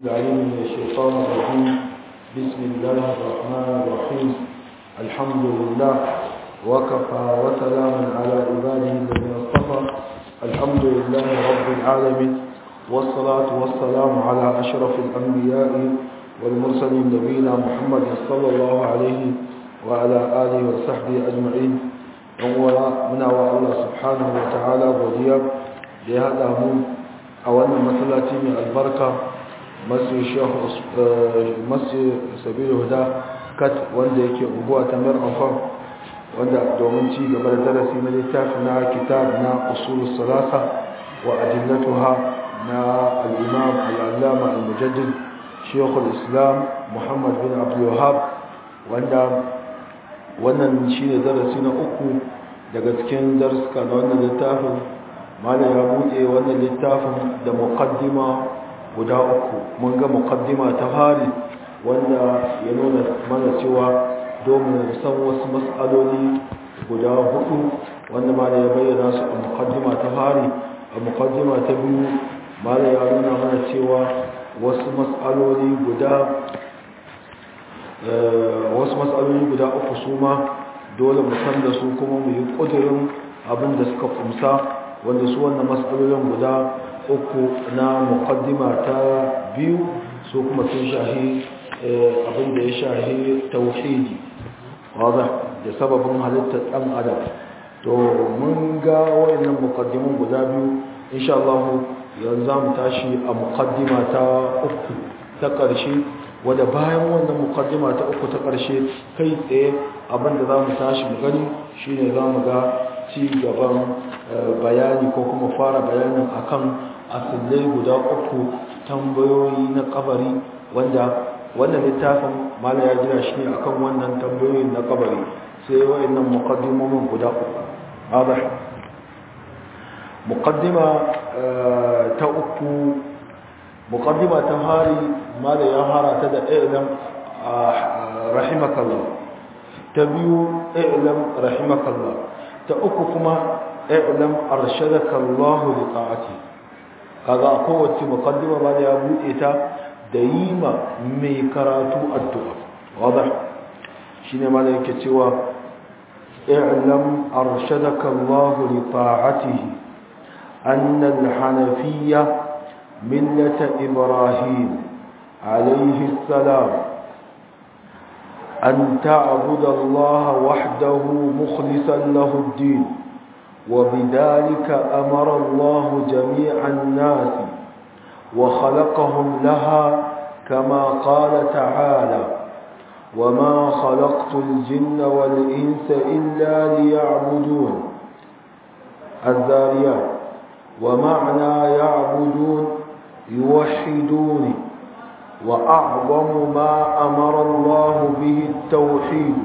العليم من الشيطان الرجيم بسم الله الرحمن الرحيم الحمد لله وكفى وسلام على عباده الذين اصطفى الحمد لله رب العالمين والصلاة والسلام على أشرف الأنبياء والمرسلين نبينا محمد صلى الله عليه وعلى آله وصحبه أجمعين ومنا الله سبحانه وتعالى ودياب لهذا هم أولا مسلاتي من البركة masu sabiru huda kat wanda yake unguwa ta mar amfan wanda domin ci gaba da darasi na littafi na kitab na usul salasa wa adillatuha na al-imam al-allama al-mujaddid shekul islam muhammad bin abdul wahab wanda wannan shine darasi na uku daga cikin darsuka na wannan littafin malam ya buɗe wannan littafin da muqaddima guda uku mun ga muqaddima ta fari wanda ya nuna mana cewa domin san wasu mas'aloli guda hudu wanda ma da ya bayyana su a muqaddima ta fari a muqaddima ta biyu ma da ya nuna mana cewa wasu mas'aloli guda wasu mas'aloli guda uku su ma dole mu san da su kuma mu yi kudirin abin da suka kumsa wanda su wannan mas'alolin guda uku na muqaddima ta biyu su kuma sun shahi abin da ya shahi tauhidi wadda da sababin halittar dan adam to mun ga wayannan muqaddimun guda biyu insha Allah yanzu zamu tashi a muqaddima ta uku ta ƙarshe wadda bayan wannan muqaddima ta uku ta ƙarshe kai tsaye abin da zamu tashi mu gani shine zamu ga ci gaban bayani ko kuma fara bayanin akan asillai guda uku tambayoyi na kabari wanda wannan littafin mala ya gina shi ne akan wannan tambayoyin na kabari sai wa'annan muqaddimomin guda uku wadah muqaddima ta uku muqaddima ta hari mala ya harata da ilm rahimakallah ta biyu ilm rahimakallah ta uku kuma ilm arshadakallahu li ta'ati kaga a kowace mukaddima ba da ya buɗe ta da yi ma mai karatu addu'a wadda shi ne mana yake cewa i'lam arshadaka Allah li ta'atihi anna al-hanafiyya millata ibrahim alayhi salam an ta'budu Allah wahdahu mukhlishan lahu ad-din وبذلك أمر الله جميع الناس وخلقهم لها كما قال تعالى وما خلقت الجن والإنس إلا ليعبدون الذاريات ومعنى يعبدون يوحدون وأعظم ما أمر الله به التوحيد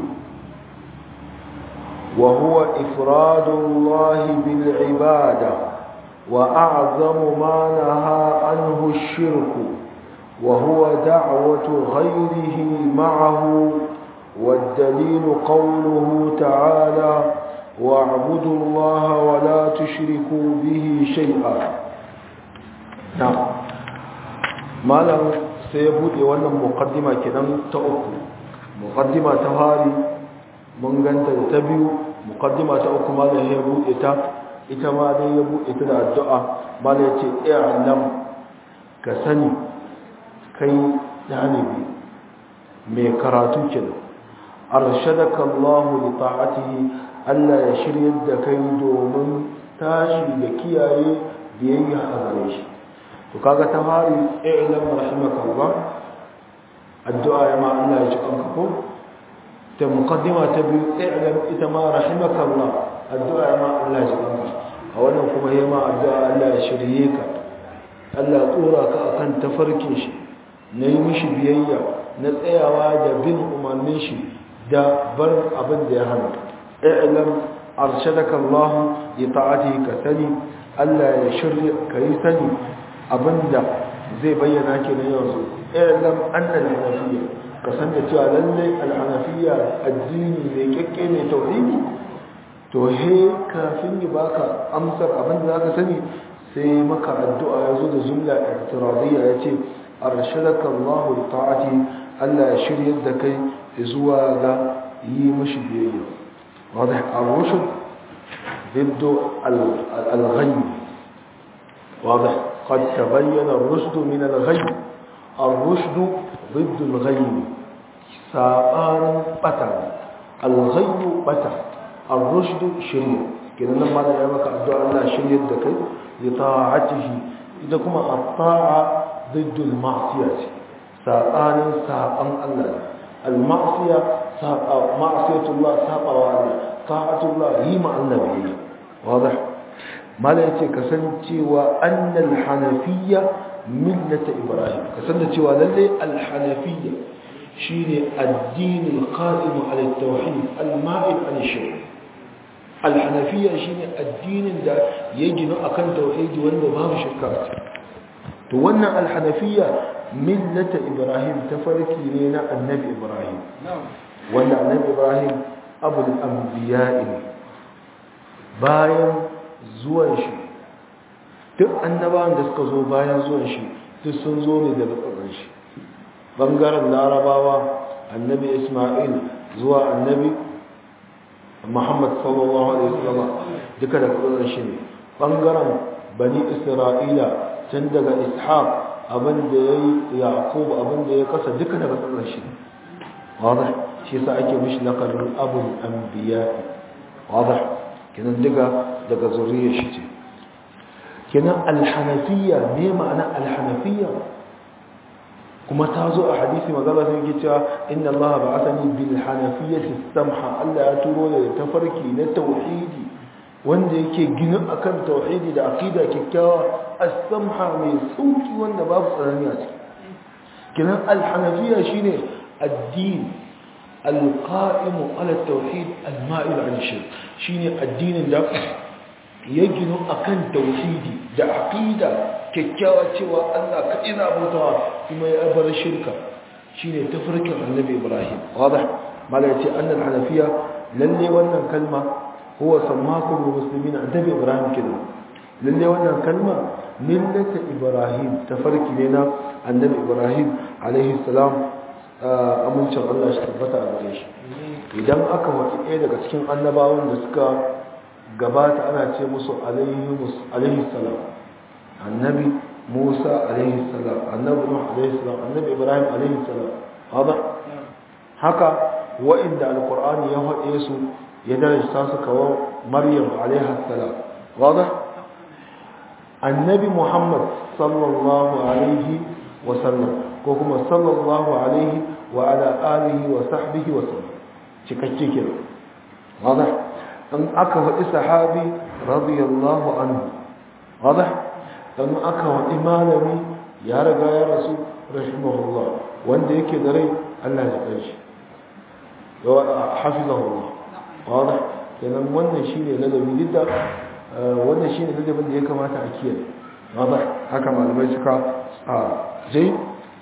وهو إفراد الله بالعبادة وأعظم ما نهى عنه الشرك وهو دعوة غيره معه والدليل قوله تعالى واعبدوا الله ولا تشركوا به شيئا نعم ما لم سيبود وانا مقدمة كنم تأكل مقدمة تهاري mun ganta da ta biyu muqaddima ta uku ma da ya buɗe ta ita ma dai ya buɗe ta da addu'a ma da yace i'lam ka sani kai dalibi mai karatu kenan arshadaka Allah li ta'atihi Allah ya shiryar da kai domin tashi da kiyaye biyayya a gare shi to kaga ta fari i'lam rahimakallah addu'a ya ma Allah ya ji kanka ko ta muqaddima ta biyu i'lam ita ma rahimakallah addu'a ma Allah ya baka a wannan kuma yayi ma addu'a Allah ya shirye ka Allah tsora ka akan tafarkin shi na yi mishi biyayya na tsayawa da bin umarnin shi da bar abin da ya hana i'lam arshadaka Allah li ta'atihi ka sani Allah ya shirye ka yi sani abinda zai bayyana kenan yanzu i'lam anna al-hanafiyya ka san da cewa lalle al'anafiya addini mai kyakke mai tauhidi to he kafin yi baka amsar abin da zaka sani sai maka addu'a ya zo da jumla i'tiradiyya ya ce arshadaka Allah li ta'ati Allah ya shiryar da kai zuwa ga yi mishi biyayya wadda ar-rushd ضد الغي واضح قد تبين الرشد من الغي الرشد ضد الغي سابان بتا الغي بتا الرشد شريع كده لما da ya maka addu'a Allah shiryar da kai li ta'atihi ida kuma at-ta'a ضد المعصيه sabanin saban Allah al-ma'siya saba ma'siyatullah saba wa Allah ta'atullah yi ma Allah biyayya wadah mala yace kasancewa annal hanafiyya millata ibrahim kasance cewa lalle al-hanafiyya shine addin al-qa'im ala at-tauhid al-ma'il an shirk al-hanafiyya shine addinin da ya gina akan tauhidi wanda babu shirka to wannan al-hanafiyya millata ibrahim tafarki ne na annabi ibrahim wanda annabi ibrahim abul anbiya'i bayan zuwan shi duk annabawan da suka zo bayan zuwan shi duk sun zo ne daga tsakar shi bangaren larabawa annabi isma'il zuwa annabi muhammad sallallahu alaihi wasallam duka da tsakar shi ne bangaren bani isra'ila tun daga ishaq abin da ya yi yaqub abin da ya kasa duka daga tsakar shi ne واضح shi yasa ake mishi laqabin abul anbiya واضح kenan daga daga zuriyar shi ce kenan alhanafiyya ne ma'ana alhanafiyya kuma ta zo a hadisi magana sai yake cewa inna allaha ba'athani bil hanafiyyati samha Allah ya turo da tafarki na tauhidi wanda yake gina akan tauhidi da aqida kikkiawa as-samha mai sauki wanda babu tsanani a ciki kenan alhanafiyya shine الدين القائم على التوحيد المائل عن الشرك شيني الدين ده يجنو أكن توحيدي ده عقيدة كيكاوة cewa Allah ka ina bautawa kuma ya bar shirka shine tafarkin annabi Ibrahim واضح mala yace annal hanafiya lalle wannan kalma huwa sammakum muslimin annabi Ibrahim kenan lalle wannan kalma millata Ibrahim tafarki ne na annabi Ibrahim alaihi salam amincin Allah shi tabbata a gare shi idan aka wata ɗaya daga cikin annabawan da suka gabata ana ce musu alaihi salam annabi musa alaihi salam annabi nuh alaihi salam annabi ibrahim alaihi salam haka haka wa'inda alqur'ani ya haɗe su ya darajta su kawo maryam alaihi salam wadah annabi muhammad sallallahu alaihi wa sallam ko kuma sallallahu alaihi wa ala alihi wa sahbihi wa sallam cikakke kira wada dan aka wadi sahabi radiyallahu anhu wada dan aka wadi malami ya riga ya rasu rahimahullah wanda yake da rai Allah ya kai shi wa hafizahullah wada kenan wannan shine ladabi didda wannan shine ladabin da ya kamata a kiyaye wada haka malamai suka a jai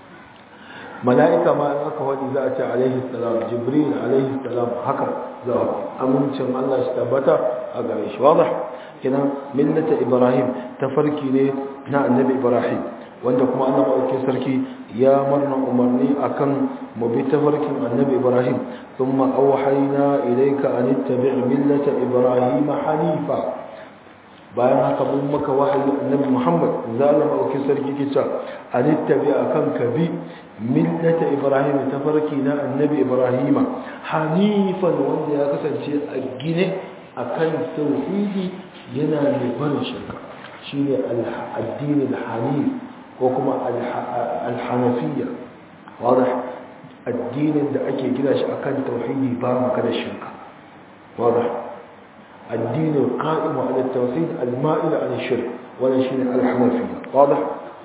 mala'ika ma in aka waɗi za a ce alaihi salam jibril alaihi salam haka za a amincin Allah shi tabbata a gare shi wada kinan millata ibrahim tafarki ne na annabi ibrahim wanda kuma Allah maɗauki sarki ya marna umarni akan mu bi tafarkin annabi ibrahim thumma awhayna ilayka an ittabi' millata ibrahim hanifa bayan haka mun maka wahayi annabi Muhammad zalama auki sarki kica anittabi akan kabi millata ibrahim tafarki na annabi ibrahim hanifan wanda ya kasance a gine akan tauhidi yana mai barin shirka shine al-addini al-hanif ko kuma al-hanafiyya wadah addinin da ake gina shi akan tauhidi ba maka da shirka wadah الدين القائم على التوحيد المائل عن الشرك ولا شيء الحنفية واضح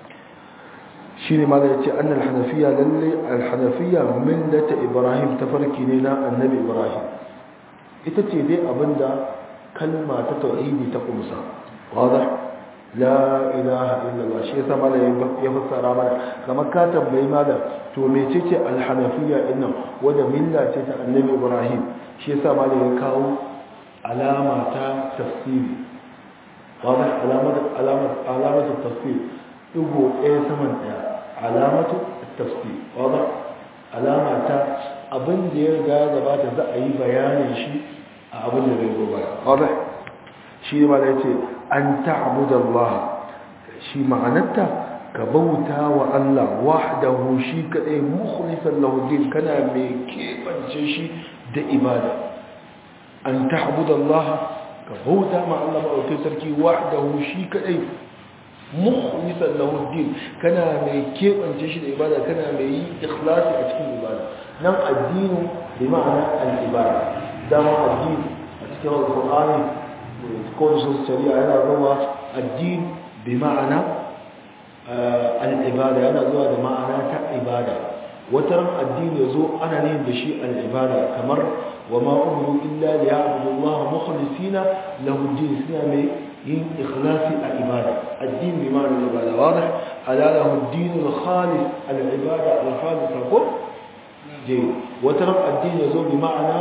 شيء ماذا يتي أن الحنفية للي الحنفية ملة إبراهيم تفرك لنا النبي إبراهيم إتتي دي أبندا كلمة توحيد تقومسا واضح لا إله إلا الله شيء سما لا يفسر ماذا كما كاتب بي ماذا تو ميتي الحنفية إنه وده ملة النبي إبراهيم شيء سما لا يكاو alama ta tafsiri wadda alamar tafsiri ɗigo ɗaya saman ɗaya alamatu tafsir wadda alama ta abin da ya riga gabata za a yi bayanin shi a abin da zai zo baya wadda shi ma da ce an ta'budu Allah shi ma'anarta ka bauta wa Allah wahdahu shi kadai mukhlisan lahu din kana mai kebance shi da ibada an ta'budu Allah ka bauta ma Allah ba sarki wahdahu shi kadai mukhlisan lahu din kana mai kebance shi da ibada kana mai yi ikhlasi a cikin ibada nan addini bi ma'ana al-ibada dama addini a cikin alqur'ani ko su shari'a yana zuwa addini bi ma'ana al-ibada yana zuwa da ma'ana ta ibada wata ran addini yazo ana ne da shi al-ibada kamar wa ma umiru illa liya'budu Allah mukhlisina lahu din suna mai yin ikhlasi a ibada addini bi ma'ana al-ibada wadih ala lahu ad-din al-khalis al-ibada al-khalisa ko je wata ran addini yazo bi ma'ana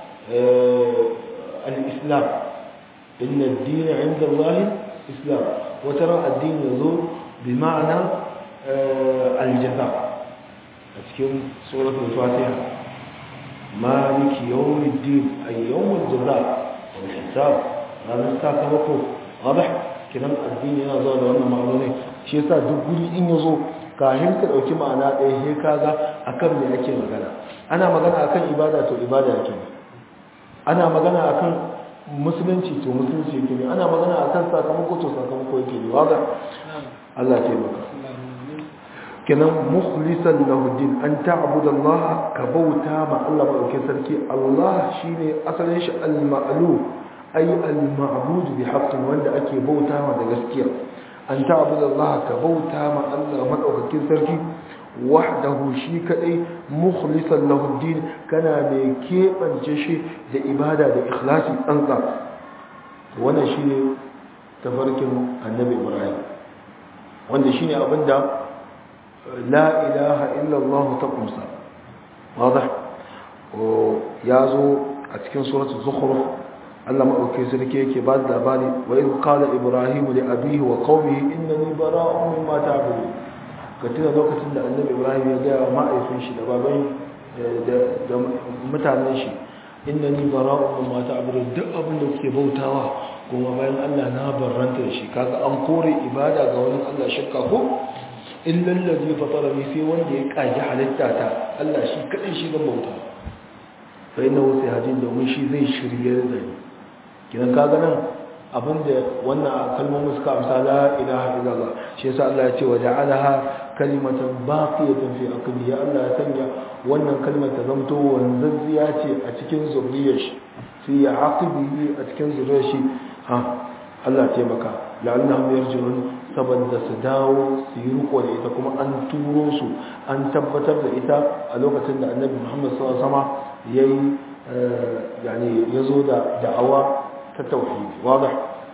al-islam inna ad-din 'inda Allah islam wata ran addini yazo bi ma'ana al-jaza a cikin suratul fatiha maliki yawmiddin ay yawmul jaza wal hisab ranar sakamako wadih kidan addini yana zuwa da wannan ma'anoni shi yasa duk guri in yazo kafin ka dauki ma'ana ɗaya sai kaga akan me ake magana ana magana akan ibada to ibada yake ana magana akan musulunci to musulunci yake ana magana akan sakamako to sakamako yake ne waga Allah ya maka kenan mukhlisan lahu din an ta'budu Allah ka bauta ma Allah madaukakin sarki Allah shine asalin shi al-ma'lu ay al-ma'bud bi haqqin wanda ake bauta ma da gaskiya an ta'budu Allah ka bauta ma Allah madaukakin sarki wahdahu shi kadai mukhlisan lahu din kana mai kebance shi da ibada da ikhlasi tsantsa wannan shine tafarkin annabi Ibrahim wanda shine abinda la ilaha illa Allah ta kumsa wadah yazo a cikin suratul zukhruf Allah madauke sarki yake ba da labari wa idh qala ibrahim li abihi wa qaumihi innani bara'un mimma ta'budun ka tuna lokacin da annabi ibrahim ya gaya wa ma'aifin shi da baban da mutanen shi inna ni bara'un mimma ta'budun duk abin da kuke bautawa kuma bayan Allah na barranta da shi kaga an kore ibada ga wani Allah shakka ko illa allazi fatarani sai wanda ya kaji halitta ta Allah shi kadai shi ga bauta fa inna wasi hadin domin shi zai shirye da ni kidan kaga nan abinda wannan kalmomin suka amsa la ilaha illallah shi yasa Allah ya ce wa ja'alaha kalimatan baqiyatan fi aqli ya Allah ya sanya wannan kalmar ta zamto wanzazziya ce a cikin zuriyar shi fi aqibihi a cikin zuriyar shi ha Allah ya taimaka la'annahum yarji'un saboda su dawo su yi riko da ita kuma an turo su an tabbatar da ita a lokacin da Annabi Muhammad sallallahu alaihi wasallam yayi yani yazo da da'awa ta tauhidi wadah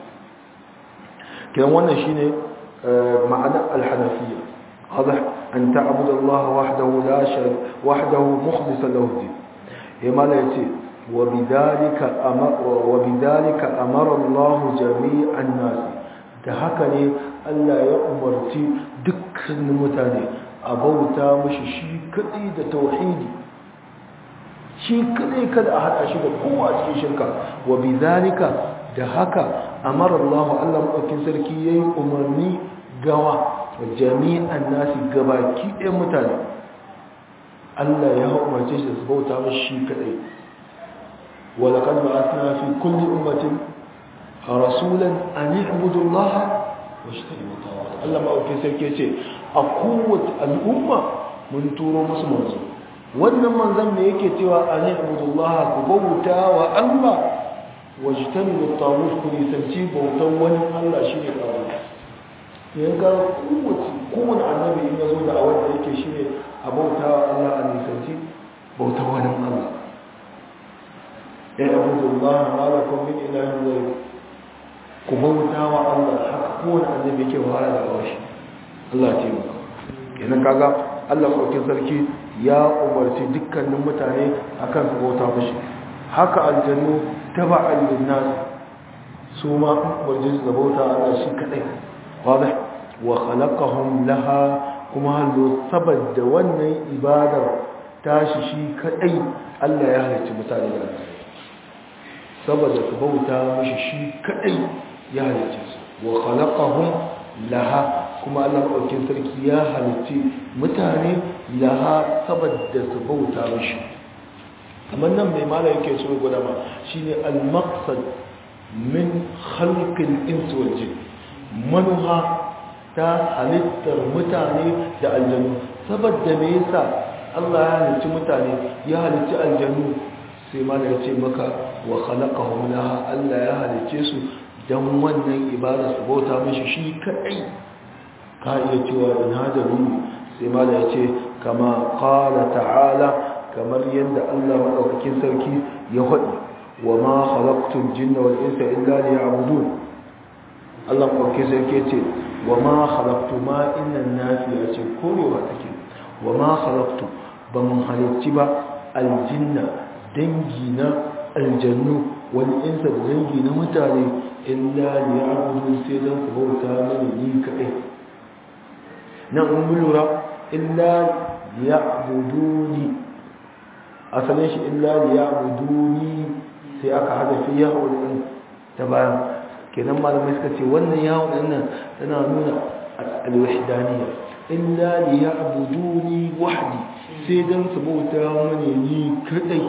kidan wannan shine ma'ana al-hanafiyya wadah an ta'budu Allah wahdahu la sharika wahdahu mukhlishan lahu din yamma la yace wa bidalika amara wa bidalika amara Allah jami'an nas da haka ne Allah ya umarci dukkanin mutane a bauta mushi shi kadai da tauhidi shi kadai kada a hada shi da kowa cikin shirka wa bidalika da haka amara Allah Allah madaukin sarki yayi umarni gawa jami'an nasi gabaki ɗayan mutane Allah ya umarce shi da su bauta mashi shi kadai wa laqad ba'athna fi kulli ummatin rasulan an i'budu Allah wa ijtanibu tawat Allah madaukin sarki yace a kowace al'umma mun turo musu manzo wannan manzon ne yake cewa an i'budu Allah ku bauta wa Allah wajtanibu tawut ku nisanci bautan wani Allah shine tawut yan ga kowace kowane annabi in yazo da awar da yake shine a bauta wa Allah a nisanci bautan wani Allah ya abudu Allah ma lakum min ilahin ghayr ku bauta wa Allah haka kowane annabi yake wahala da awashi Allah ya taimaka kenan kaga Allah saukin sarki ya umarci dukkanin mutane akan su bauta mashi haka aljannu taba'an linnas su ma umarci su bauta Allah shi kadai wadih wa khalaqahum laha kuma hallo saboda wannan ibadar tashi shi kadai Allah ya halicci mutane da saboda su bauta mishi shi kadai ya halicce su wa khalaqahum laha kuma Allah ɗaukin sarki ya halicci mutane laha saboda su bauta mishi amma nan mai mala yake so gwada ma shine al-maqsad min khalqil insi wal jin manuha ta halittar mutane da aljanu saboda me yasa Allah ya halicci mutane ya halicci aljanu sai mala ya ce maka wa khalaqahum laha Allah ya halicce su dan wannan ibada su bauta mishi shi kadai ka iya cewa in hadaru sai mala ya ce kama qala ta'ala kamar yadda Allah madaukakin sarki ya faɗi wa ma khalaqtul jinna wal insa illa liya'budun Allah madaukakin sarki ya ce wa ma khalaqtu ma innan nafiya ce korewa take wa ma khalaqtu ba mun halicci ba aljinna dangi na aljannu wal insa da dangi na mutane illa liya'budun sai dan su bauta mani ni kadai nan mun lura illa liya'buduni asalin shi illa liya'buduni sai aka hada fi ya'ul din ta bayan kenan malamai suka ce wannan yawon din nan tana nuna al-wahdaniyya illa liya'buduni wahdi sai dan su bauta mani ni kadai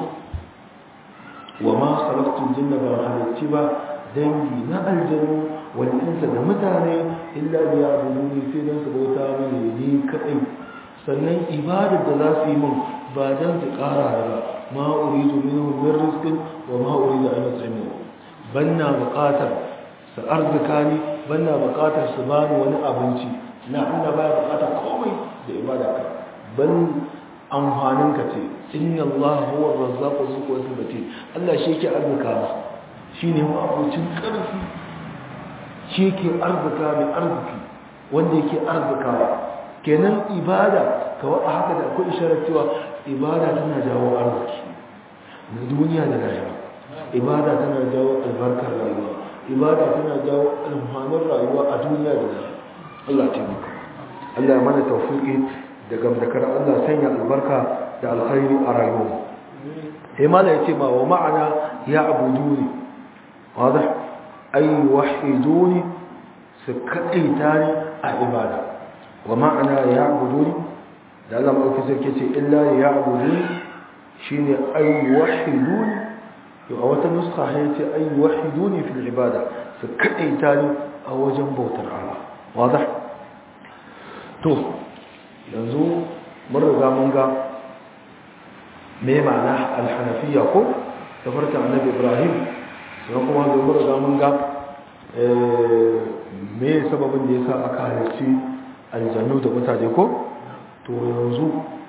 wa ma khalaqtul jinna ba halatti ba dangi na aljanu wal insa da mutane illa liya'buduni sai dan su bauta mani ni kadai sannan ibadar da za su yi min ba dan su kara da ma uridu minhum min rizqin wa ma uridu an yut'imu banna buƙatar su arzika ni banna buƙatar su bani wani abinci na Allah baya buƙatar komai da ibada ka ban amfanin ka ce inna Allah huwa ar-razzaqu dhu quwwati matin Allah shi yake arzika ba shine mu abucin karfi shi yake arzika mai arziki wanda yake arzikawa kenan ibada kawai a haka da akwai isharar cewa ibada tana jawo arziki na duniya da rayuwa ibada tana jawo albarkar rayuwa ibada tana jawo alfanin rayuwa a duniya da rayuwa Allah taimaka Allah ya mana tawfiqi da gamdakar Allah sanya albarka da alkhairi a rayuwa sai mala yace ma wa ma'ana ya abuduni wadah ay wahiduni su kadaita ni a ibada wa ma'ana ya abuduni da Allah maɗauki sarki ce illa ya abuduni shine ay wahiduni to a wata nuska ya ce ay wahiduni fil ibada su kadaita ni a wajen bautar Allah wadah to yanzu mun riga mun ga me ma'ana al-hanafiyya ko da farka annabi Ibrahim sai kuma mun riga mun ga me sababin da yasa aka halarci aljannu da mutane ko to yanzu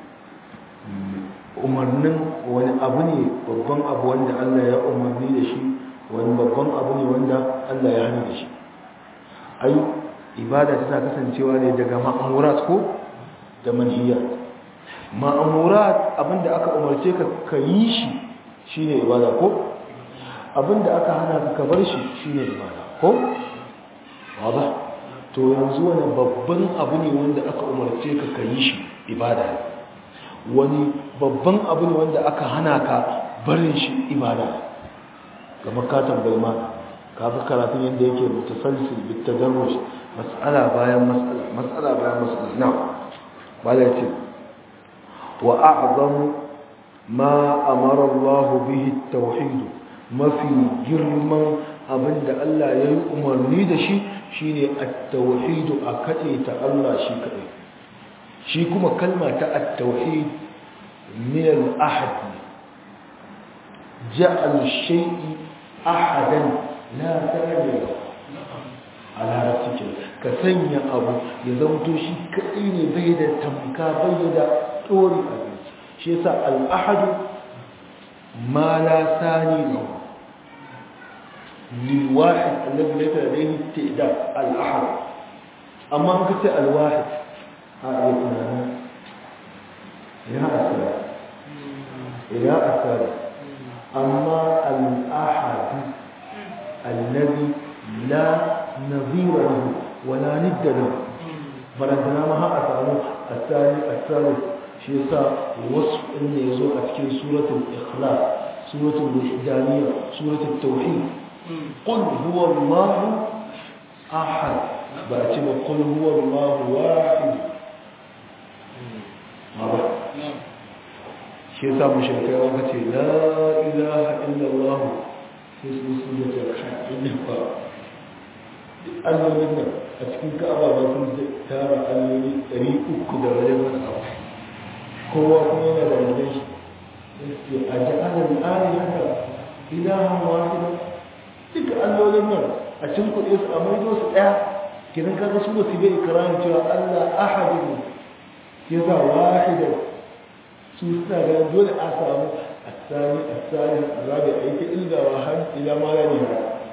umarnin wani abu ne babban abu wanda Allah ya umarni da shi wani babban abu ne wanda Allah ya hana da shi ai ibada tana kasancewa ne daga ma'amurat ko da manhiyat ma'amurat abinda aka umarce ka ka yi shi shine ibada ko abinda aka hana ka ka bar shi shine ibada ko wada to yanzu wani babban abu ne wanda aka umarce ka ka yi shi ibada wani babban abu ne wanda aka hana ka barin shi ibada kamar ka tambayi ma ka fi karatun yadda yake mutasalsil bitadarrush mas'ala bayan mas'ala mas'ala bayan mas'ala na bala ce wa a'zamu ma amara Allah bihi at-tauhid mafi girman abinda Allah ya yi umarni da shi shine at-tauhid a kace ta Allah shi kadai shi kuma kalma ta at-tauhid min al-ahad ja'al shay'i ahadan la ta'ala ala rabbika ka sanya abu ya zanto shi kadai ne bai da tamka bai da dori a shi yasa al-ahad ma la sani lahu للواحد الذي ليس لديه استعداد الأحد أما أنك الواحد هذا يتنانا يا أسر يا أسر أما الأحد الذي لا نظير له ولا ند له barantana ma har a samu asali asali shi yasa wasu inda ya zo a cikin suratul ikhlas suratul wahdaniyya suratul tauhid qul huwa allah ahad ba a ce ba qul huwa allah wahid ma ba shi yasa mushrikai aka ce la ilaha illa allah sai su sun da kai inda ba allolin nan a cikin ka'aba ba sun tara alloli 300 da wajen wani abu kowa kuma yana da wajen shi yake a ja'alar ali haka ilahan wahida duka allolin nan a cikin kuɗi su a maido su ɗaya kiran kaga su ba su bai ikirarin cewa allah ahadin ya za wahida su suna ganin dole a samu asali asali rabi a yi ta ilgawa har ila ma ya ne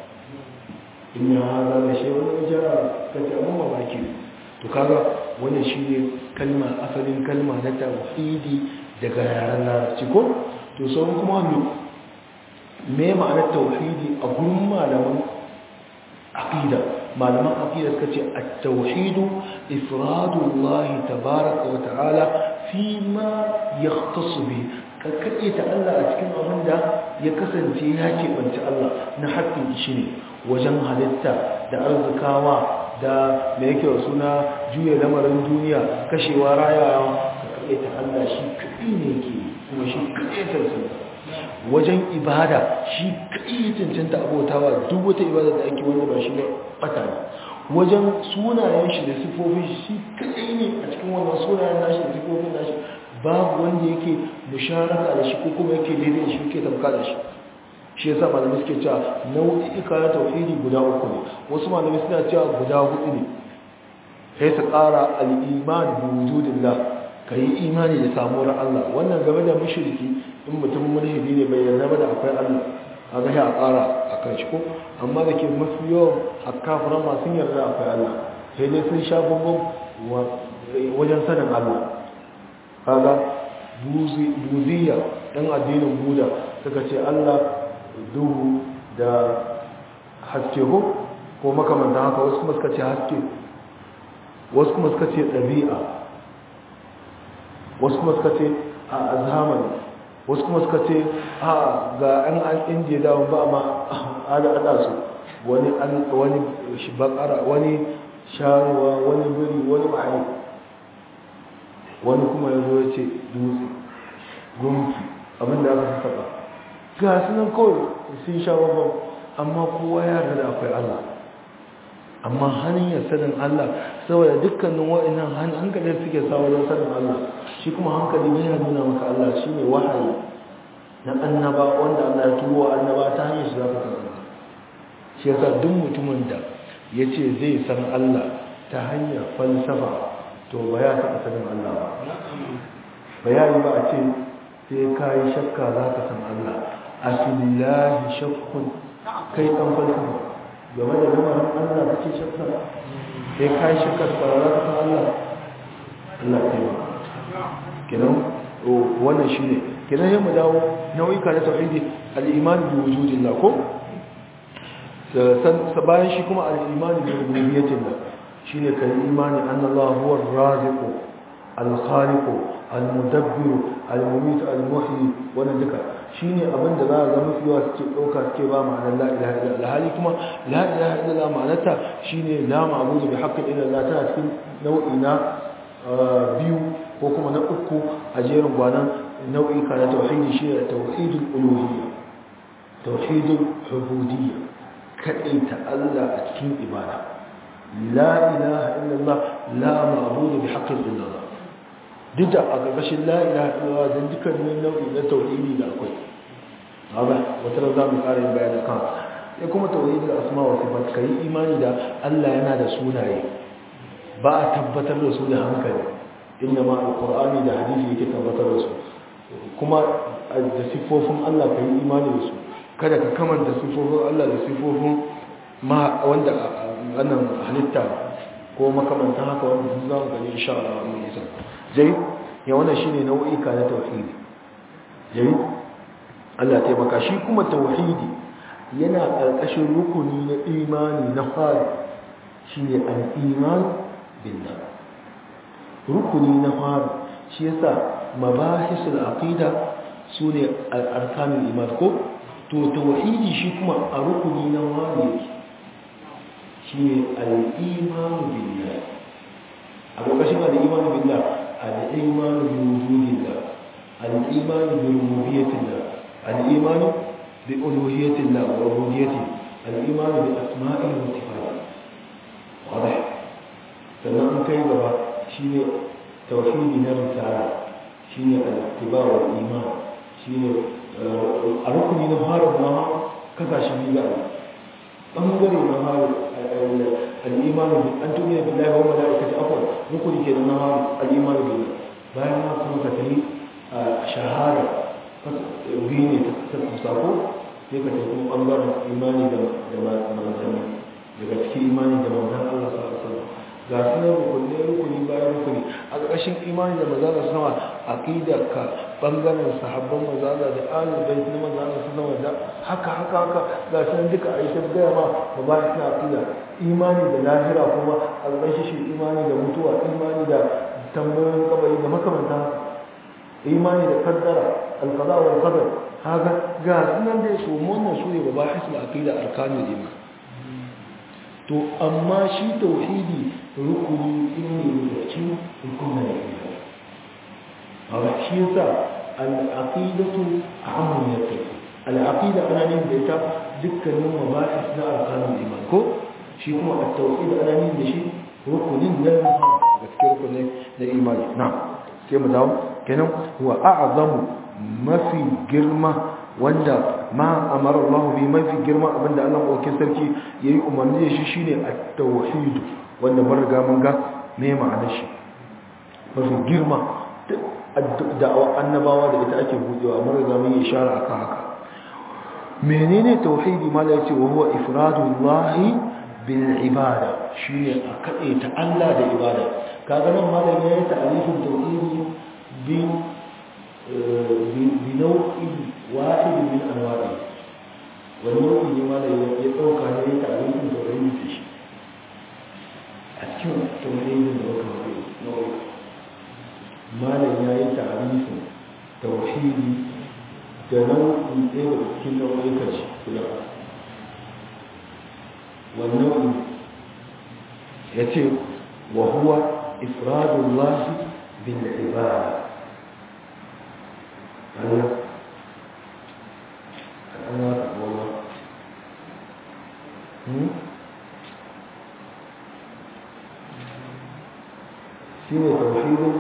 in ya haza da shi wani jara ka ce abin mamaki to kaga wannan shi ne kalma asalin kalma na tawhidi daga yaren larabci ko to sauran kuma me me ma'anar tauhidi a gurin malaman aqida malaman aqida suka ce at-tauhidu ifradullahi tabaraka wa ta'ala fi ma yahtassu bi kakkaɗe ta Allah a cikin abin da ya kasance ya keɓanci Allah na haƙƙin shi ne wajen halitta da arzikawa da mai yake wa suna juya lamarin duniya kashewa rayawa kakkaɗe ta Allah shi kaɗi ne ke kuma shi kaɗe cancanta wajen ibada shi kaɗi ya cancanta abotawa duk wata ibada da ake wanda ba shi ba ɓata ne wajen sunayen shi da sifofin shi kaɗai ne a cikin wannan sunayen nashi da sifofin nashi babu wanda yake musharaka da shi ko kuma yake daidai shi yake tamka da shi shi yasa malamai suke cewa nau'ika na tauhidi guda uku ne wasu malamai suna cewa guda hudu ne sai su ƙara al-iman bi wujudillah kai imani da samuwar Allah wannan game da mushriki in mutum mulhidi ne bai yarda ba da akwai Allah kaga sai a ƙara akan shi ko amma da ke mafi yawan akafiran masu yarda akwai Allah sai dai sun sha bambam wajen sanin Allah kaga buziya ɗan addinin buda suka ce allah duhu da haske ko ko makamanta haka wasu kuma suka ce haske wasu kuma suka ce ɗabi'a wasu kuma suka ce a zamani wasu kuma suka ce a ga an an indiya dawon ba ma ada su wani bakara wani sharuwa wani biri wani ma'ai wani kuma ya zo ya ce dutse gunki abinda aka sassaɓa ga su nan kawai sun sha babban amma kowa ya yarda da akwai Allah amma hanyar sanin Allah saboda dukkanin wa'annan hankalin suke sa wajen sanin Allah shi kuma hankali yana nuna maka Allah shi ne wahayi na annaba wanda Allah ya turo annaba ta hanyar shi za ka san Allah shi yasa duk mutumin da ya ce zai san Allah ta hanyar falsafa to ba ya taɓa sanin Allah ba bayani ba a ce sai ka yi shakka za ka san Allah a filahi shakkun kai ɗan falsafa game da lamarin Allah ka ce shakka sai ka yi shakka da za ka san Allah Allah ta yi kenan wannan shi ne kenan yamma dawo nau'ika na tauhidi al-iman bi wujudillah ko bayan shi kuma al-iman bi rububiyyatillah shine kai imani annallahu huwa ar-raziqu al-khaliqu al-mudabbiru al-mumit al-muhyi wannan duka shine abin da za a ga mafi yawa suke dauka suke ba ma'anar la ilaha illallah hali kuma la ilaha illallah ma'anarta shine la ma'budu bi haqqin illa Allah tana cikin nau'i na biyu ko kuma na uku a jerin gwanan nau'i ka na tauhidi shine tauhidul uluhiyya tauhidul ubudiyya kadaita Allah a cikin ibada لا إله إلا الله لا معبود بحق إلا الله دجا أقبش لا إله إلا الله ذلك من النوع إلى توحيدي لا أقول هذا وترى ذا مقارن بيان كان يكون توحيد الأسماء والصفات كي إيماني دا ألا ينادى سوناي با تبتر رسول هنكل إنما القرآن دا حديث يكي تبتر رسول كما da siffofin Allah ka yi imani da su kada ka kamanta siffofin Allah da siffofin ma wanda wannan halitta ko makamantan haka wanda sun zama gani insha Allah mun isa jai ya wannan shine nau'ika na tauhidi jai Allah ya taimaka shi kuma tauhidi yana karkashin rukuni na imani na fara shine al-iman billah rukuni na fara shi yasa mabahisul aqida sune al-arkanul iman ko to tauhidi shi kuma a rukuni na wani yake shi al-imanu billah a ƙarƙashin al-imanu billah al-imanu bi wujudillah al-imanu bi rububiyyatillah al-imanu bi uluhiyyatillah wa rububiyyatihi al-imanu bi asma'ihi wa sifatihi واضح sannan an kai gaba shine tauhidi na risala shine al-ittiba wal iman shine a rukuni na fara ma kasashe biyu ga bangare na fara al-iman an tumiya billahi wa malaikati afwan rukuni ke na fara al-iman billah bayan ma kuma ka tafi shahada biyu ne ta sako sai ka tafi kuma bangaren imani da manzanni daga cikin imani da manzan Allah sallallahu alaihi wasallam ga sunan rukunne rukuni bayan rukuni a ƙarƙashin imani da manzan Allah sama aqidar ka bangaren sahabban manzan Allah da ahlul bait na manzan Allah sallallahu alaihi wasallam haka haka haka ga sunan duka a yi ta gaya ma ba ba ta aqida imani da lahira kuma a ƙarƙashin shi imani da mutuwa imani da tambayoyin kabari da makamanta imani da kaddara alqada wal qadar haka ga sunan da su wannan su ne ba ba hisul aqida arkanul iman to amma shi tauhidi rukuni ne da cikin rukunin imani a shi yasa al-aqidatu amun yake al-aqida ana ne da ita dukkanin mabahis na arkanul iman ko shi kuma at-tauhid ana ne da shi rukunin nan da cikin rukunin na imani na sai mu dawo kenan wa a'zamu mafi girma wanda ma amara Allah bi mafi girma abinda Allah ɗaukin sarki yayi umarni da shi shine at-tauhid wanda mun riga mun ga me ma'anar shi mafi girma da'awa annabawa da ita ake budewa mun riga mun yi ishara akan haka menene tauhidi mala yace wa huwa ifradullahi bil ibada shine a kade ta Allah da ibada kaga nan malam yayi ta'arifin tauhidi bi بنوع واحد من أنواعه والنوع لما لا يتوقع عليه تعريف توحيد في شيء أكيد توحيد نوع ما لا يأي تعريف توحيد كنوع إيه كل نوع يكش كلا والنوع يتي وهو إفراد الله بالعبادة Allah Allah Allah hmm shine tauhidin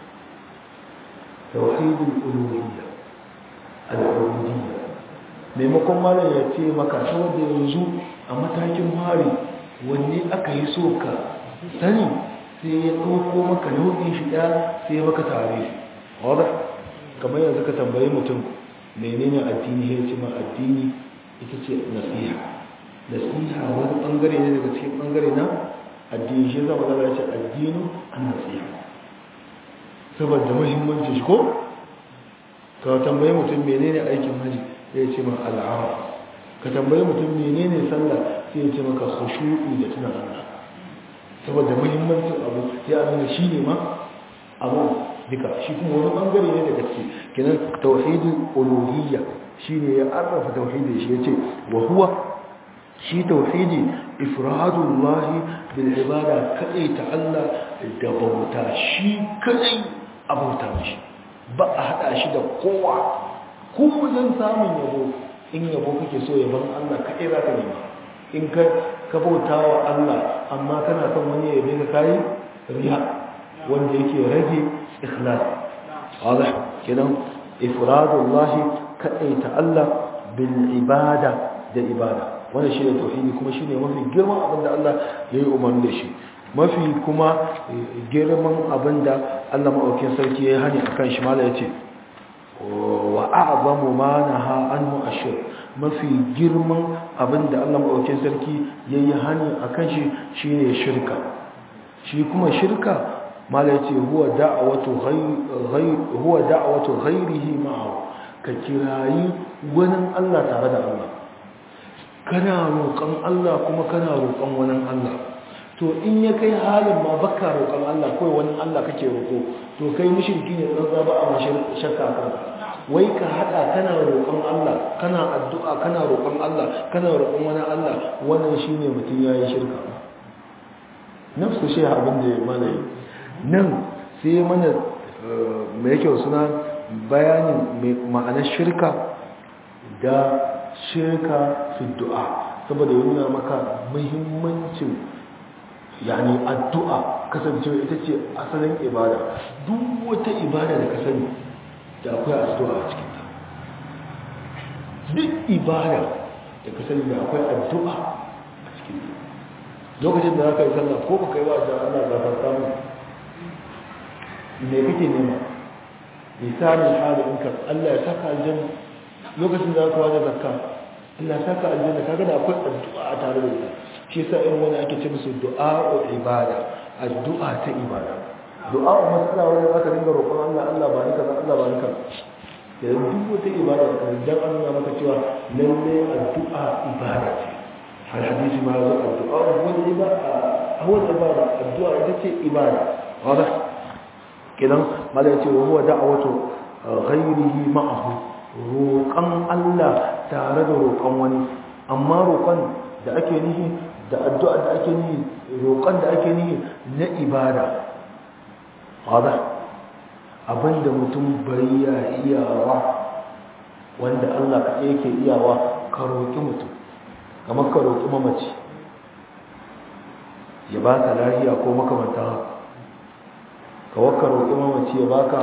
tauhidin uluhiyya al-ubudiyya maimakon malam ya ce maka saboda yanzu a matakin hari wanne aka yi so ka sani sai ya ɗauko maka nau'in shi ɗaya sai ya maka tare wadda kamar yanzu ka tambayi mutum menene addini ya ce ma addini ita ce nasiha nasiha wani bangare ne daga cikin bangare na addini shi zama zama ya ce addini an nasiha saboda muhimmanci shi ko ka tambayi mutum menene aikin haji ya ce ma al'ara ka tambayi mutum menene sallah sai ya ce maka khushu'i da tuna Allah saboda muhimmancin abu ya nuna shi ne ma abu duka shi kuma wani bangare ne daga ciki kenan tauhidin uluhiyya shine ya arrafa tauhidi shi yace wa huwa shi tauhidi ifradullahi bil ibada kadai ta Allah da bauta shi kadai a bauta mishi ba a hada shi da kowa ko wajen samun yabo in yabo kake so yaban Allah kadai zaka nema in ka ka bauta wa Allah amma kana son wani yabe ka kai riya wanda yake rage ikhlas واضح كده افراد الله كايت الله بالعباده da ibada wannan shine tauhidi kuma shine mafi girman abinda Allah ya yi umarni da shi mafi kuma girman abinda Allah maɗaukin sarki ya yi hani akan shi mala yace wa a'zamu ma naha anhu ashir mafi girman abinda Allah maɗaukin sarki ya yi hani akan shi shine shirka shi kuma shirka mala yace huwa da'watu ghayr huwa da'watu ghayrihi ma'ahu ka kirayi wani Allah tare da Allah kana roƙon Allah kuma kana roƙon wani Allah to in ya kai halin ma baka roƙon Allah kawai wani Allah kake roƙo to kai mushriki ne tsantsa ba a mashi shakka kan wai ka hada kana roƙon Allah kana addu'a kana roƙon Allah kana roƙon wani Allah wannan shine mutum yayi shirka nafsu shi abin da mana yi nan sai mana mai yake suna bayanin ma'anar shirka da shirka fi du'a saboda yi nuna maka muhimmancin yani addu'a kasancewa ita ce asalin ibada duk wata ibada da ka sani da akwai addu'a a cikinta duk ibada da ka sani da akwai addu'a a cikinta lokacin da za ka yi sallah ko ba ka yi wa da ana gafarta mu me kake nema misalin halinka Allah ya saka aljanna lokacin da za ka wada zakka Allah ya saka aljanna kaga da akwai addu'a a tare da ita shi yasa irin wani ake ce musu du'a ibada addu'a ta ibada du'a wa matsala wanda zaka dinga roƙon Allah Allah ba ni kaza Allah ba ni kaza da duk wata ibada da dan an nuna maka cewa lalle addu'a ibada ce har hadisi ma zo addu'a wani ibada awal ibada addu'a ita ce ibada wadah kidan mala yace wa huwa da'watu ghayrihi ma'ahu roƙon Allah tare da roƙon wani amma roƙon da ake nihi da addu'a da ake nihi roƙon da ake nihi na ibada wadda abinda mutum bai ya iyawa wanda Allah ka yake iyawa ka roƙi mutum kamar ka roƙi mamaci ya baka lahiya ko makamanta haka ka wakka roƙi mamaci ya baka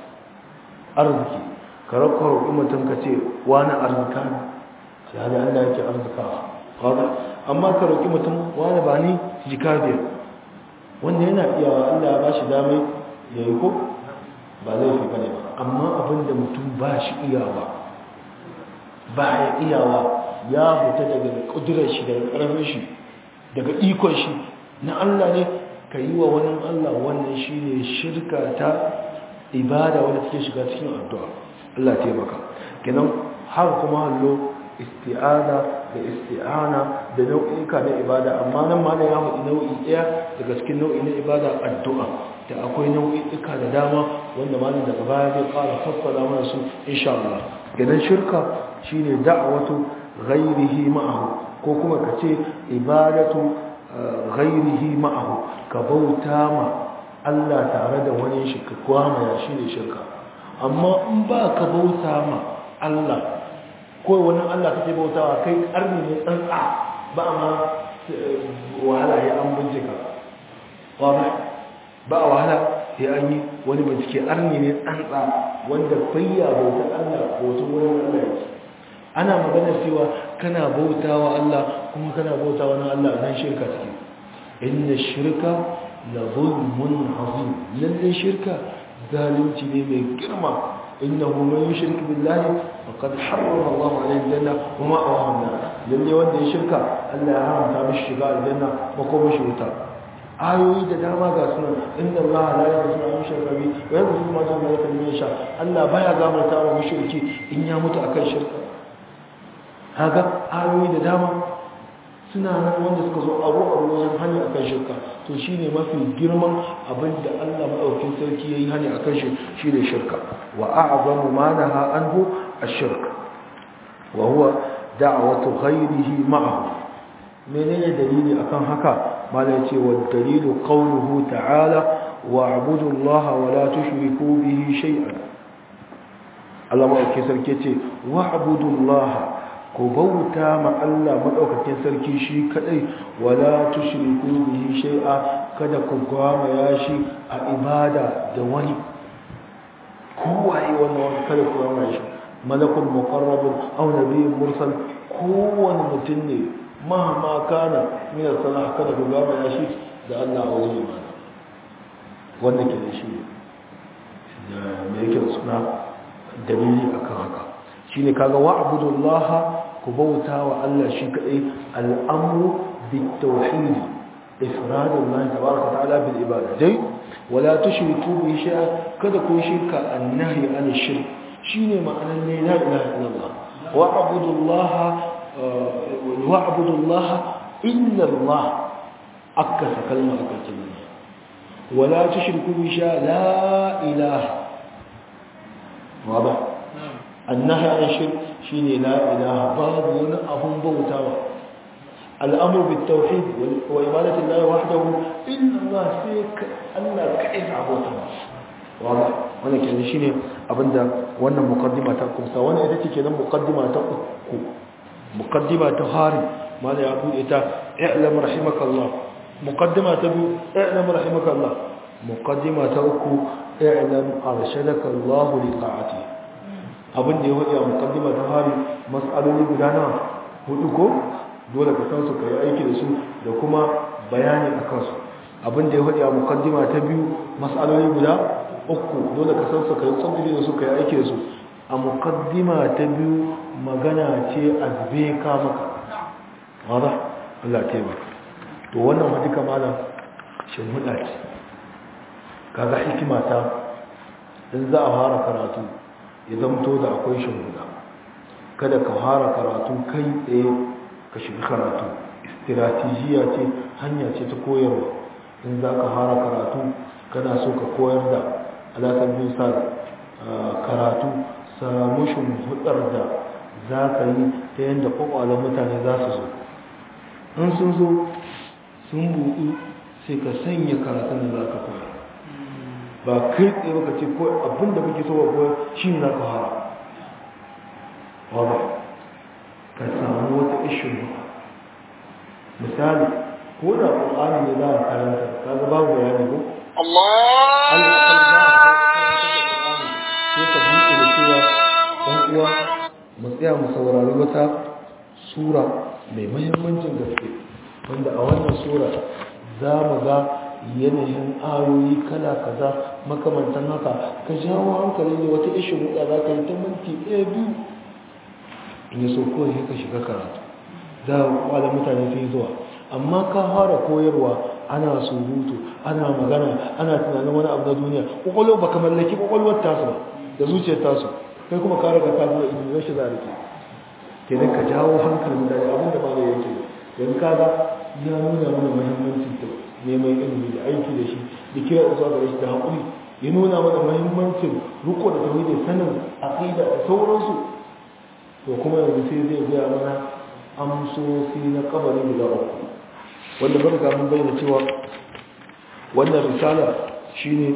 arziki ka rakka roƙi mutum ka ce wani arzika ne sai hali Allah yake arzikawa wadda amma ka roƙi mutum wani ba ni jika biyar wanda yana iyawa Allah ya ba shi damai ya yi ko ba zai fi bane ba amma abinda mutum ba shi iyawa ba ya iyawa ya fita daga ƙudurar shi daga ƙarfin shi daga ikon shi na Allah ne ka yi wa wani Allah wannan shi ne shirka ta ibada wanda take shiga cikin addu'a Allah taimaka kenan har kuma hallo isti'ada da isti'ana da nau'ika na ibada amma nan ma da ya haɗu nau'i ɗaya daga cikin nau'i na ibada addu'a da akwai nau'ika da dama wanda ma daga baya zai ƙara fassara mana su insha Allah idan shirka shine da'watu ghairihi ma'ahu ko kuma ka ce ibadatu ghairihi ma'ahu ka bauta ma Allah tare da wani shi ka kwamaya shine shirka amma in ba ka bauta ma Allah ko wani Allah kake bautawa kai karni ne tsantsa ba ma wahala ya an bincika ba ba a wahala ya an yi wani bincike arni ne tsantsa wanda bayya bautar Allah bautar wani Allah yake ana magana cewa kana bautawa Allah kuma kana bautawa na Allah nan shirka take inna shirka la zulmun azim lalle shirka zalunci ne mai girma إنه من يشرك بالله فقد حرم الله عليه الجنة وما أواه النار للي wanda ya shirka Allah ya haramta mishi shiga aljanna makoma shi wuta ayoyi da dama ga suna inna Allah la yaghfiru an yushraka bihi wa yaghfiru ma duna dhalika liman yasha Allah baya gafarta wa mushriki in ya mutu akan shirka haka ayoyi da dama suna nan wanda suka zo aro a wajen hanya akan shirka to shine mafi girman abin da Allah madaukakin sarki yayi hanya akan shi shine shirka wa a'zamu ma naha anhu ash-shirk wa huwa da'watu ghayrihi ma'ahu menene dalili akan haka malai ce wa dalilu qawluhu ta'ala wa'budu Allah wa la tushriku bihi shay'an Allah madaukakin sarki ce wa'budu Allah ku bauta ma Allah madaukakin sarki shi kadai wala tushriku bihi shay'a kada ku gwama yashi a ibada da wani kowaye wannan wani kada ku gwama shi malakul muqarrabun aw nabiyyun mursal kowane mutum ne mahama kana min salah kada ku gwama yashi da Allah a wajen imani wanda ke da shi da me yake suna dalili akan haka shine kaga wa'budullaha ku bauta wa Allah shi kadai al'amru bitawhid ifradullahi tabaraka ta'ala bil ibada dai wala tushriku bi shay'a kada ku shirka annahi an shirk shine ma'anar ne la ilaha illallah wa'budullaha wa'budullaha illa Allah akasa kalma a ƙarshen nan wala tushriku bi sha la ilaha waba annaha an shirk shine la ilaha babu wani abun bautawa al'amru bit tauhid wa ibadati llahi wahdahu illa Allah sai Allah kai da abota waba wannan kenan shine abinda wannan muqaddima ta kumsa wannan ita ce kenan muqaddima ta uku muqaddima ta hari mala ya bude ta i'lam rahimakallah muqaddima ta biyu i'lam rahimakallah muqaddima ta uku i'lam arshadaka Allah li ta'ati abin da ya wadi a muqaddima ta hari mas'aloli guda nawa hudu ko dole ka san su kai aiki da su da kuma bayani akan su abin da ya wadi a muqaddima ta biyu mas'aloli guda uku dole ka san su kai tsabbili da su kai aiki da su a muqaddima ta biyu magana ce azbe ka maka wada Allah ta yi to wannan ma duka malam shin huda ce kaga hikima ta in za a fara karatu ya zamto da akwai shin huda kada ka fara karatu kai tsaye ka shiga karatu istiratejiya ce hanya ce ta koyarwa in za ka fara karatu kana so ka koyar da alaƙar bin sa karatu samu shimfiɗar da za ka yi ta yadda ƙwaƙwalar mutane za su zo in sun zo sun buɗu sai ka sanya karatun da za ka koya ba kai tsaye baka ce ko abinda kake so ba koya shi ne za ka fara wadda ka samu wata ishin misali ko da ƙwaƙwani ne za a karanta ka ga babu bayani ko sai ka buɗe da cewa ɗan uwa mu tsaya mu saurari wata sura mai mahimmancin gaske wanda a wannan sura za mu ga yanayin ayoyi kala kaza makamantan haka ka jawo hankali ne wata ishin wuɗa za ka yi ta minti ɗaya biyu in yi so kawai ka shiga karatu za a kwada mutane sun yi zuwa amma ka fara koyarwa ana surutu ana magana ana tunanin wani abu na duniya kwakwalwa ba ka mallaki kwakwalwar tasu ba da zuciyar tasu kai kuma ka riga ka zuwa ilimin shi za a rike kenan ka jawo hankalin mutane abin da ba da yake yanzu ka ga ya nuna mana muhimmancin ta neman ilimi da aiki da shi da kira da zuwa gare shi da haƙuri ya nuna mana muhimmancin riko da tauhidi sanin aqida da sauransu to kuma yanzu sai zai gaya mana amsosi na kabari guda uku wanda bar ga mun bayyana cewa wannan risala shine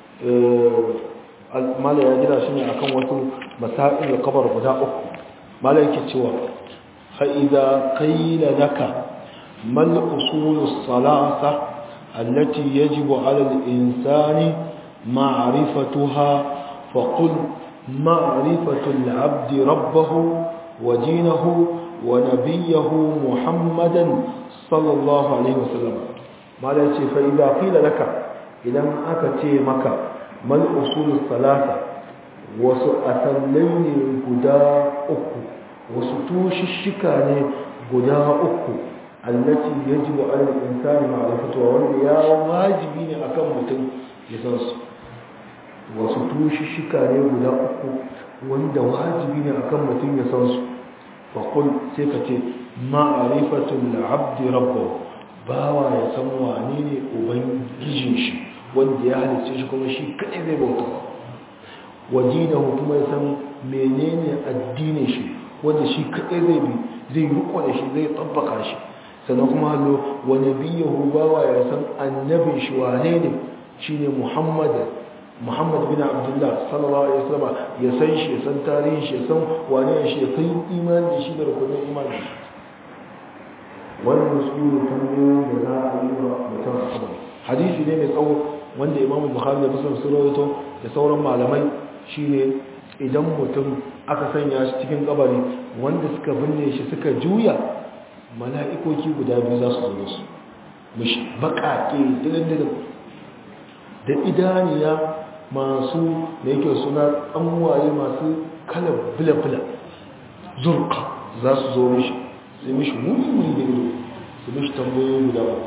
mala ya gina shi ne akan wasu masail da kabar guda uku mala yake cewa fa idza qila laka mal usul as-salasa allati yajibu 'ala al-insani ma'rifatuha fa qul ma'rifatu al-'abd rabbahu wa dinahu wa nabiyyahu muhammadan sallallahu alaihi wasallam mala yace fa idza qila laka idan aka ce maka mal usulus salasa wasu asallai ne guda uku wasu tushishika ne guda uku allati yajibu ala al-insani ma'rifatuha wanda ya wajibi ne akan mutum ya san su wasu tushishika ne guda uku wanda wajibi ne akan mutum ya san su fa qul sai ka ce ma'rifatul 'abdi rabbahu bawa ya san wane ne ubangijin shi wanda ya halitta shi kuma shi kadai zai bauta wajinahu kuma ya san menene addinin shi wanda shi kadai zai bi zai riko da shi zai tabbaka shi sannan kuma hallo wa nabiyahu bawa ya san annabin shi wane ne shine muhammad muhammad bin abdullah sallallahu alaihi wasallam ya san shi ya san tarihin shi ya san wane shi ya san imani da shi da rukunin imani wannan su ne tambayoyin da za a yi wa mutum a kabari hadisi ne mai tsawo wanda imamu bukhari da muslim sun rawaito da sauran malamai shine idan mutum aka sanya shi cikin kabari wanda suka binne shi suka juya mala'ikoki guda biyu za su zo su mishi baƙaƙe dilin da idaniya masu da yake suna tsanwaye masu kalar bula-bula zurka za su zo mishi sai mishi wuri da ido su mishi tambayoyi guda uku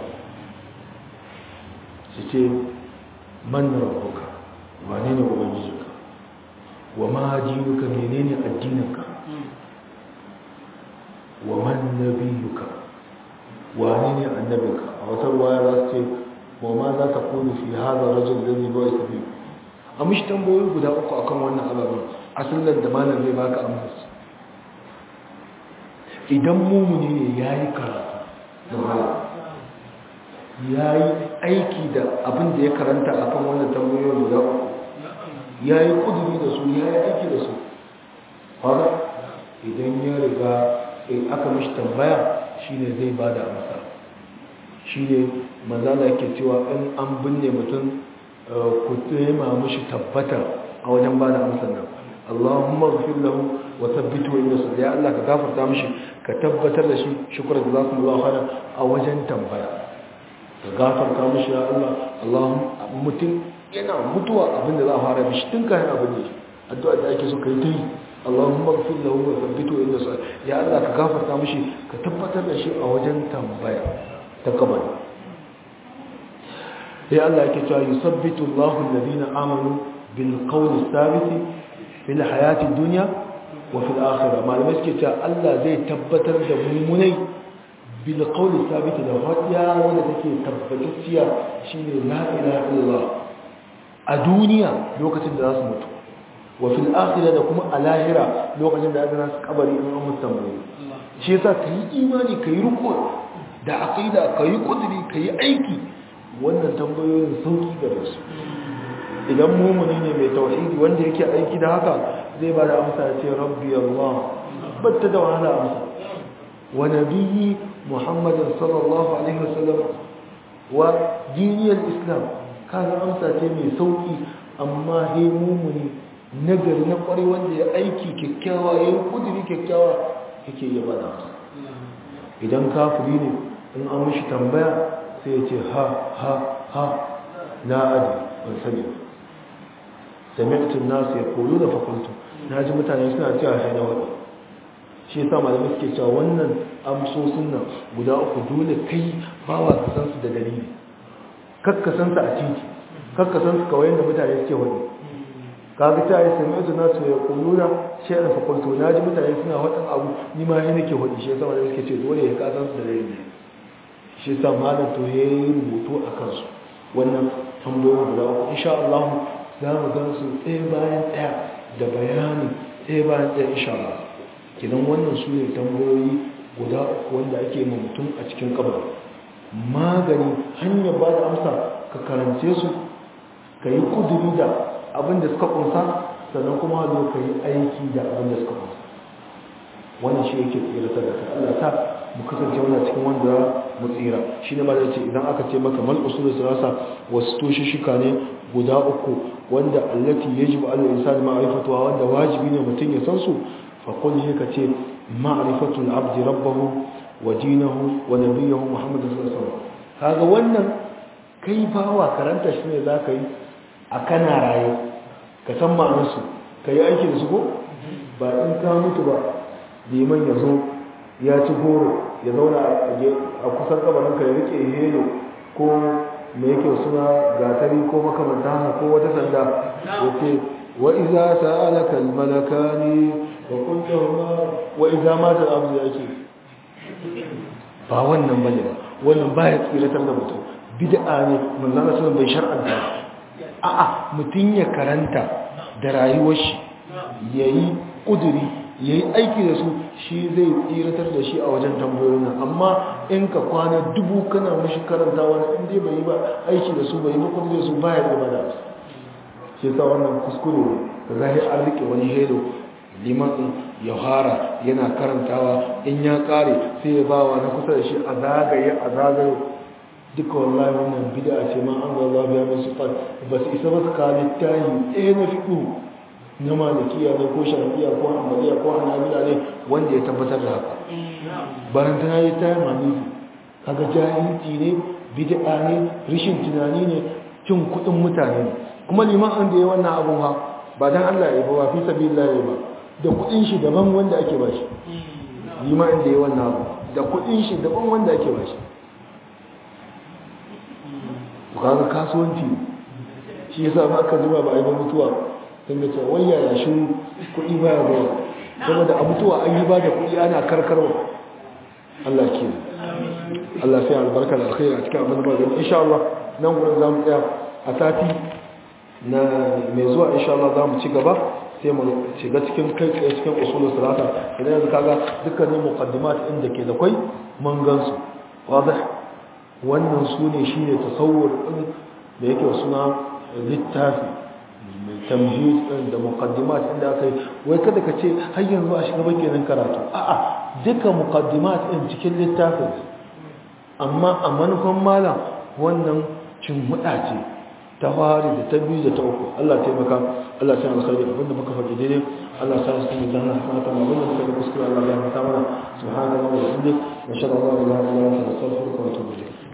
su ce man rabbuka wane ne ubangijinka wa ma dinuka menene addininka wa man nabiyuka wani ne annabinka a wata ruwaya za su ce wa ma za ta kone fi hada rajul da zai bai sabi a mishi tambayoyi guda uku akan wannan ababen asalin da malam zai baka amsa idan mumuni ne ya yi karatu da malam ya yi aiki da abin da ya karanta akan wannan tambayoyin guda uku ya yi kuduri da su ya yi aiki da su haka idan ya riga in aka mishi tambaya shine zai ba da amsa shine manzala ke cewa in an binne mutum ku tema mishi tabbata a wajen ba da amsar nan Allahumma ghfir lahu wa thabbitu inda su ya Allah ka gafarta mishi ka tabbatar da shi shukran da zaku Allah khairan a wajen tambaya ka gafarta mishi ya Allah Allahumma mutum yana mutuwa abinda za a fara mishi tun kayan abin da addu'a da ake so kai ta yi Allahumma ghfir lahu wa thabbitu inda sa ya Allah ka gafarta mishi ka tabbatar da shi a wajen tambaya ta kabari ya Allah yake cewa yusabbitu Allahu alladhina amanu bil qawli thabiti fil hayati dunya wa fil akhirah malamai suke cewa Allah zai tabbatar da mummunai bil qawli thabiti da hadiya wanda take tabbatacciya shine la ilaha illallah a duniya lokacin da za su mutu wa fil akhirah da kuma a lahira lokacin da aka su kabari in an mutu tambaye shi yasa ka yi imani ka yi riko da aqida ka yi kudiri ka yi aiki wannan tambayoyin sauki gare su idan mumuni ne mai tauhidi wanda yake aiki da haka zai ba da amsa ya ce rabbi allah batta da wahala amsa wa nabiyyi muhammadin sallallahu alaihi wasallam wa diniyar islam kaga amsa ce mai sauki amma dai mumuni nagari na kwarai wanda ya aiki kyakkyawa ya yi kudiri kyakkyawa yake iya bada idan kafiri ne in an mishi tambaya sai ya ce ha ha ha na adi ban sani sami'atun nasu ya koyo da fakultu na ji mutane suna cewa haina wani shi yasa malamai suke cewa wannan amsosin nan guda uku dole kai bawa ka san su da dalili kakka san su a titi kakka san su kawai da mutane suke wani kaga ta yi sami su nasu ya kuluna shaɗin fakulto na ji mutane suna waɗin abu ni ma yi nake hudu shi sama da suke ce dole ya kasan su da rai ne shi sa malam to ya yi rubutu a kansu wannan tambayoyi guda uku insha Allah za mu gan su ɗaya bayan ɗaya da bayani ɗaya bayan ɗaya insha Allah kidan wannan su ne tambayoyi guda uku wanda ake ma mutum a cikin kabar magani hanyar ba da amsa ka karance su ka yi kuduri da abin da suka kunsa sannan kuma zo ka yi aiki da abin da suka kunsa wannan shi yake tsiratar da kai Allah ta mu kasance wannan cikin wanda mu tsira shi ne ma da ce idan aka ce maka mal usul sirasa wasu toshi shika ne guda uku wanda allati yajibu al insani ma'rifatuha wanda wajibi ne mutum ya san su fa qul ka ce ma'rifatu al abdi rabbahu wa dinahu wa nabiyyu muhammad sallallahu alaihi wasallam kaga wannan kai bawa karanta shi ne zaka yi a kana raye ka san ma'anarsu ka yi aiki da su ko ba in ka mutu ba liman ya zo ya ci goro ya zauna a kusan kabarin ka ya rike helo ko mai yake suna gatari ko makamanta haka ko wata sanda ya ce wa iza sa'alaka almalakani wa kullahuma wa iza mata abu ya ce ba wannan bane ba wannan baya tsiratar da mutum bid'a ne manzon Allah bai shar'anta a'a mutum ya karanta da rayuwar shi ya yi ƙuduri ya yi aiki da su shi zai tsiratar da shi a wajen tambayoyin nan amma in ka kwana dubu kana mashi karanta wani inda bai yi ba aiki da su bai yi bakon da su baya da ba da su shi sa wannan kuskure da zai an rike wani helo liman ya hara yana karantawa in ya kare sai ya bawa na kusa da shi a zagaye a zagaye duka wallahi wannan bid'a ce ma an zalla biya min sifat ba su isa ba su kawo littahi ɗaya na fiƙu na malikiya ne ko shafiya ko hanbaliya ko hanabila ne wanda ya tabbatar da haka bayan tana yi ta mamiki kaga jahilci ne bid'a ne rishin tunani ne cin kuɗin mutane ne kuma liman an da ya wannan abun ha ba dan Allah ya ba fi sabilillah ya ba da kuɗin shi daban wanda ake ba shi liman da ya wannan abu da kuɗin shi daban wanda ake ba shi to kaga kasuwanci shi yasa ba aka zuba ba a yi ba mutuwa sun ga cewa wayya ya shi kuɗi ba ya zuwa saboda a mutuwa an yi ba da kuɗi ana karkarwa Allah ke Allah sai albarka da alkhairi a cikin abin da ba insha Allah nan gurin zamu tsaya a sati na mai zuwa insha Allah zamu ci gaba sai mu shiga cikin kai tsaye cikin usulul salata idan yanzu kaga dukkanin muqaddimat din da ke da kai mun gansu wadah wannan sune shine tasawur din da yake suna littafi tamhid din da muqaddimat din da kai wai kada ka ce har yanzu a shiga bakin karatu a'a duka muqaddimat din cikin littafin amma a manufan malam wannan cin huda ce ta fari da ta biyu da ta uku Allah taimaka Allah sai alkhairi abinda muka faɗi daidai Allah sa su mu danna sanata ma abinda muka yi kuskure Allah ya mata mana subhanallahi wa bihamdihi wa shalla Allah la ilaha illa anta astaghfiruka wa atubu ilayk